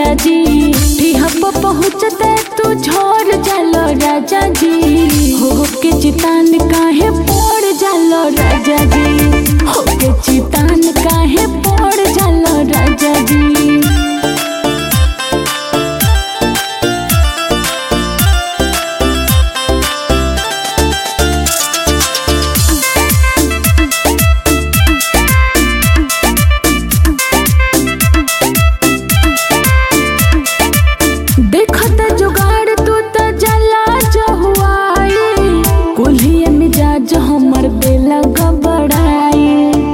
राजा जी टिहप पहुँचते तू झोर जालो राजा जी हो के चितान काहे पड़ जालो राजा जी हो के चितान काहे पड़ जालो राजा जी देखत जुगाड़ तू त जला जहुआई कुल्हिए मिजाज हमर बेला गबड़ाई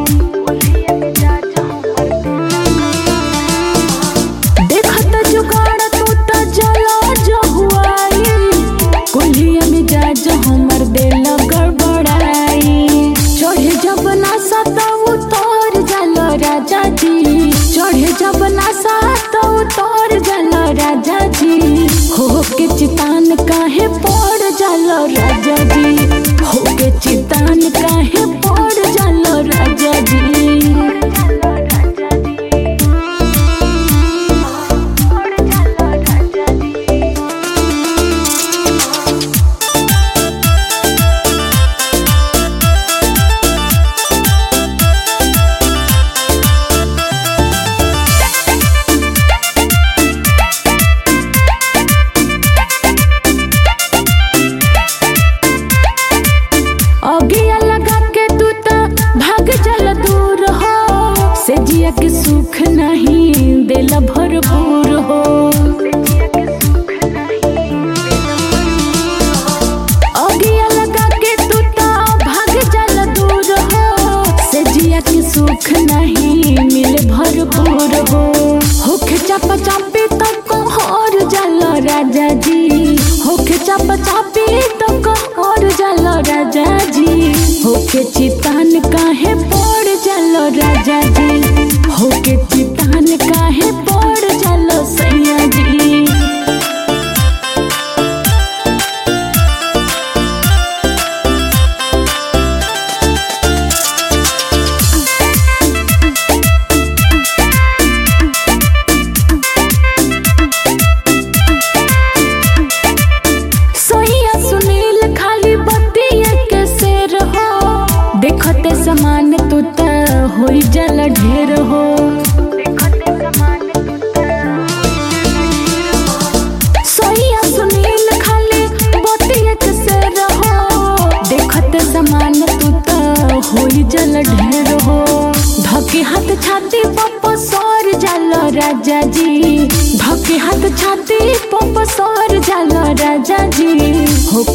देखत जुगाड़ तू त जला जहुआई कुल्हिए मिजाज हमर बेला गड़बड़ाई चढ़े जब नासा त उतर जाला राजा जी चढ़े जब नासा त उतर जाला राजा जी हो के चितान काहे पड़ जाला राजा जी हो के चितान काहे पड़ जाला राजा जी अगिया लगा के तू त भाग चल दूर हो से जिया के सुख नहीं दिल भरपूर हो अगिया लगा के तू त भाग चल दूर हो से जिया के सुख नहीं मिल भरपूर हो होखे चाप चापी तक और जल राजा जी होखे चाप चापी तक और जल राजा जी होके चितान काहे पड़ जल राजा जी होके चितान काहे पड़ जल सैया जी सोहिया सुनील खाली बतिया के शेर हो देखते समान तू त होई जल ढेर हो सोहिया सुनील खाली बतिया के शेर हो देखते समान तू त होई जल ढेर हो धके हाथ छाती पप सर जल राजा जी धके हाथ छाती पप सर जल राजा जी हो